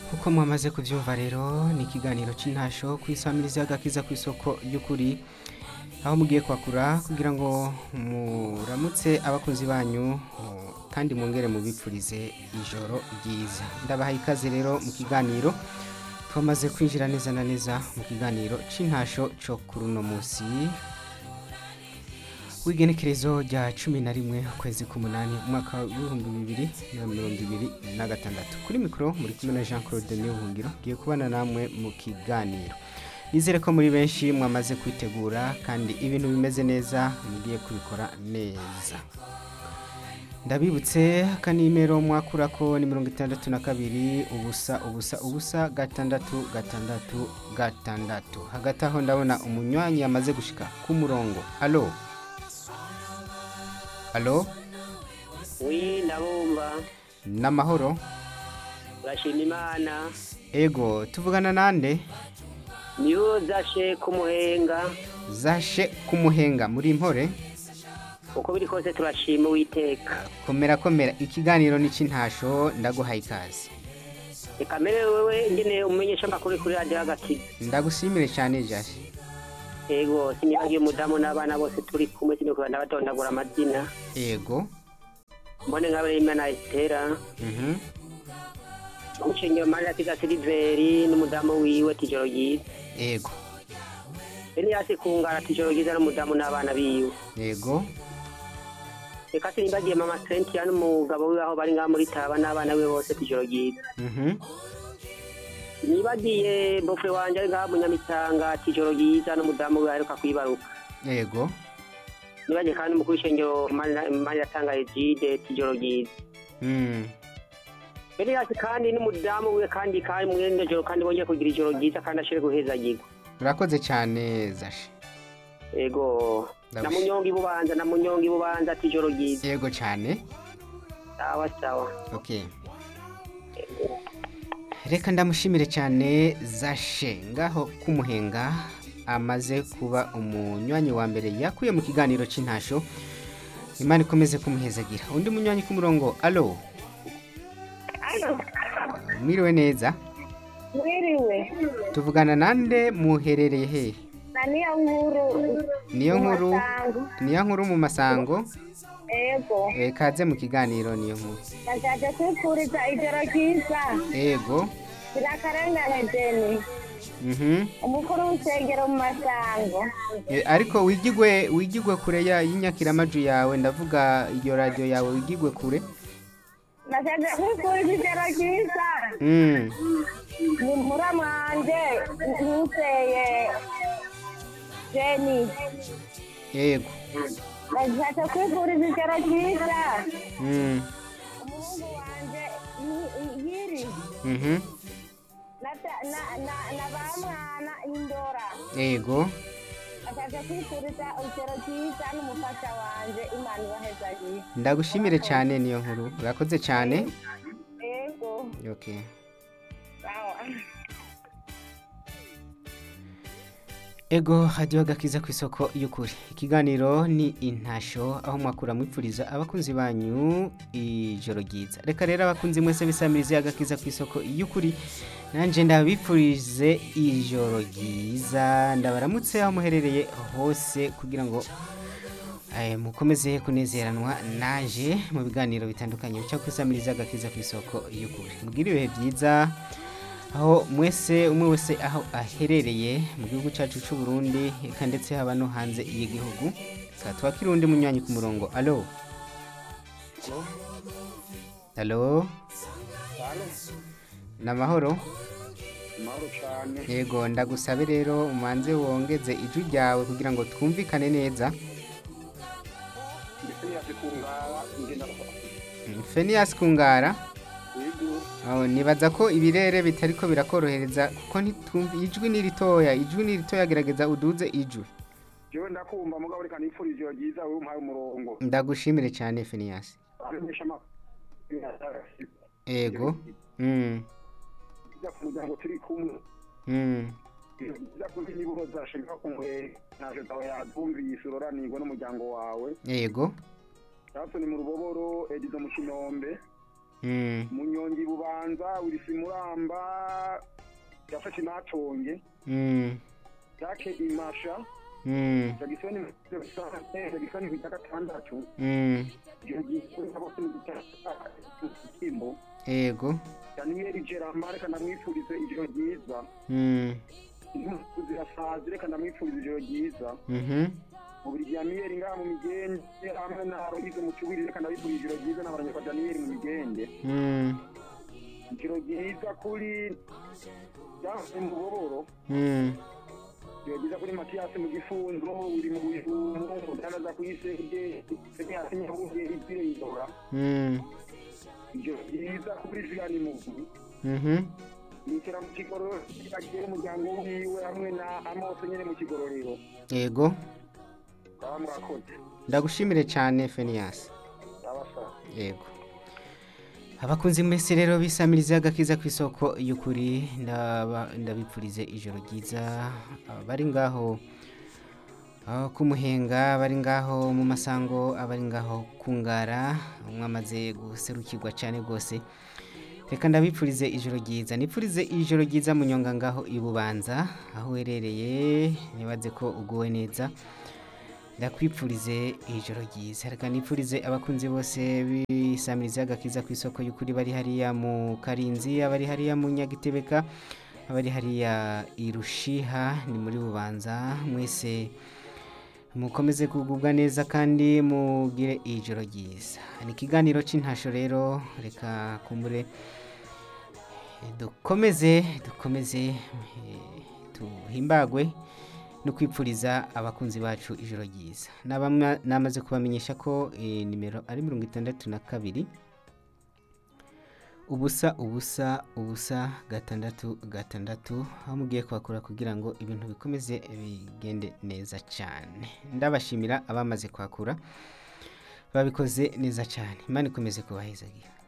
uko mwamaze kubyumva rero ni ikiganiro cy'intasho ku isamiriza y'agakiza ku isoko y'ukuri aho mugiye kwakura kugira ngo muramutse abakunzi banyu mu- kandi mwongere mubipfurize ijoro ryiza ndabahaye ikaze rero mu kiganiro twamaze kwinjira neza na neza mu kiganiro cy'intasho cyo kuri uno munsi w'igenekerezo rya cumi na rimwe ukwezi k'umunani umwaka w'ibihumbi bibiri na mirongo ibiri na gatandatu kuri mikoro muri kumwe na jean claude niyohungiro ngiye kubana namwe mu kiganiro nizere ko muri benshi mwamaze kwitegura kandi ibintu bimeze neza mugiye kubikora neza ndabibutse akanimero mwakura ko ni mirongo itandatu na kabiri ubusa ubusa ubusa gatandatu gatandatu gatandatu hagati aho ndabona umunywanyi yamaze gushika ku murongo alo alo wi ndabumva n'amahoro urashima imana ego tuvugana nande niyo zashe kumuhenga zashe kumuhenga muri mpore uko biri kose turashima uwiteka komera komera ikiganiro ni cy'intasho ndaguhaye ikaze reka mbere wewe ngene umenyesha amakuru kuri radiyo hagati ndagushimire cyane jashe yego sinibagiye umudamu n'abana bose turi kumwe sinikuba ndabatondagura amazina ego mbone nka Imana Estera mhm umushengero Maria Tiga Siliveri n'umudamu wiwe tijoro ryiza ego Elias Kungara tijoro ryiza n'umudamu n'abana biwe ego reka sinibagiye mama Cynthia n'umugabo wiwe aho bari ngaha muri Taba n'abana biwe bose tijoro ryiza mhm nibagiye bofre wanje ari ngaha munyamitanga tijoro ryiza n'umudamu wiwe aheruka kwibaruka ego nibagiye kandi umukuru w'ishengero Maria Tanga Egide tijoro ryiza mm Elias kandi n'umudamu wiwe kandi kandi mwene joro kandi bongeye kugira ijoro ryiza kandi ashire guhezagirwa urakoze cyane zashe ego Ndabush- na munyonga ibubanza na munyonga ibubanza ati ijoro ryiza ego cyane sawa sawa okay reka ndamushimire cyane zashe ngaho kumuhenga amaze kuba umunywanyi wa mbere yakuye mu kiganiro cy'intasho imana ikomeze kumuhezagira undi munywanyi ku murongo alo mwiriwe neza Mwiriwe, tuvugana nande muherereye hehe na niyo nkuru. niyo nkuru Masango. niyo nkuru mu masango Ego, Eh, kaze mu kiganiro niyo nkuru ndashatse kwifuriza ijoro ryiza. ego Birakarengane Jeni, mhm umukuru w'isengero mu masango. Eh, ariko wigigwe wigigwe kure ya y'inyakiramaju yawe ndavuga iyo radio yawe wigigwe kure Ndashatse kwifuriza ijoro ryiza. mm. Ni muramwanje ntuseye Jeni. yego Ndashatse kwifuriza ijoro ryiza. mm. Umuhungu wanje ni- yiri. mhm Na, na, na, na bamwana indora. yego ashaka kwifuriza urugero rwiza n'umufasha wanje imana ibahezagiye ndagushimire cyane niyo nkuru urakoze cyane ego okay sawa ego hadiyo gakiza ku isoko y'ukuri ikiganiro ni intasho aho mwakura mwipfuriza abakunzi banyu ijoro ryiza reka rero abakunzi mwese bisamirize agakiza ku isoko y'ukuri nanjye ndabipfurize ijoro ryiza ndabaramutse aho muherereye hose kugira ngo eh, mukomeze kunezeranwa naje mu biganiro bitandukanye bica ku isamiriza agakiza ku isoko y'ukuri mugire ibihe byiza aho mwese umwe wese aho aherereye mu gihugu cyacu cy'u Burundi eka ndetse haba no hanze y'igihugu tukaba twakira undi munywanyi ku murongo alo alo ni amahoro amahoro cyane yego ndagusabe rero umanze wongeze ijwi ryawe kugira ngo twumvikane neza ndetse yakikungara ngenda Mm, Phineas Kungara yego aho nibaza ko ibirere bitariko birakorohereza kuko ntitumva ijwi ni ritoya ijwi ni ritoya gerageza uduze ijwi jewe ndakumva mugabo reka nifurize ijoro ryiza wewe umpaye umurongo ndagushimire cyane Phineas amenyesha amakuru yego mm. ijya ku muryango turi kumwe Mm. ijya kuri nibuho zashinga kumwe naje zawe yadumvise uroranirwa n'umuryango wawe yego Jackson mu ruboboro edizo mu kinombe Mm. munyongi bubanza wirisi muramba yafashe natonge Mm. yake imasha Mm. jagisoni jagisoni ku cya gatandatu Mm. ijoro ryiza nabo kimbo Ego. daniyeli gerama reka ndamwifurize ijoro ryiza Mm. impuzu zirasazi reka ndamwifurize ijoro ryiza Mhm. mu buri gihe amiyeri ngaha mu migende hamwe na rohize mu kiburi reka ndabifurize ijoro ryiza n'abaranyakwa daniyeli mu migende Mm. ijoro ryiza kuri yaje mu boboro Mm. ijoro ryiza kuri matiyasi mu gifunzo uri mu bujumu mudanaza ku isenge seniyasi nyabuye izire indora Mm. ijoro ryiza kuri zigani mugu Mhm. yitera mu kigororero agiye umuryango wiwe hamwe na amose nyene mu kigororero Ego. baba mwakoze Ndagushimire cyane Phineas. abasaba Yego. Abakunzi mwese rero bisamiriza agakiza ku isoko y'ukuri ndaba ndabipfurize ijoro ryiza bari ngaho aho kumuhenga bari ngaho mu masango abari ngaho kungara mwamaze guserukirwa cyane rwose reka ndabipfurize ijoro ryiza nipfurize ijoro ryiza munyonga ngaho i bubanza aho uherereye nibaze ko uguwe neza ndakwipfurize ijoro ryiza reka nipfurize abakunzi bose bisamiriza agakiza ku isoko y'ukuri bari hariya mu karinzi abari hariya mu nyagitebeka abari hariya i rushiha ni muri bubanza mwese mukomeze kugubwa neza kandi mugire ijoro ryiza ni ikiganiro cy'intasho rero reka kumbure eh, dukomeze dukomeze eh, tuhimbagwe no kwipfuriza abakunzi bacu ijoro ryiza Nabamwa- namaze kubamenyesha ko eh, nimero ari mirongo itandatu na kabiri ubusa ubusa ubusa gatandatu gatandatu aho mugiye kuhakora kugira ngo ibintu bikomeze bigende neza cyane ndabashimira abamaze kuhakura babikoze neza cyane imana ikomeze kubahezagira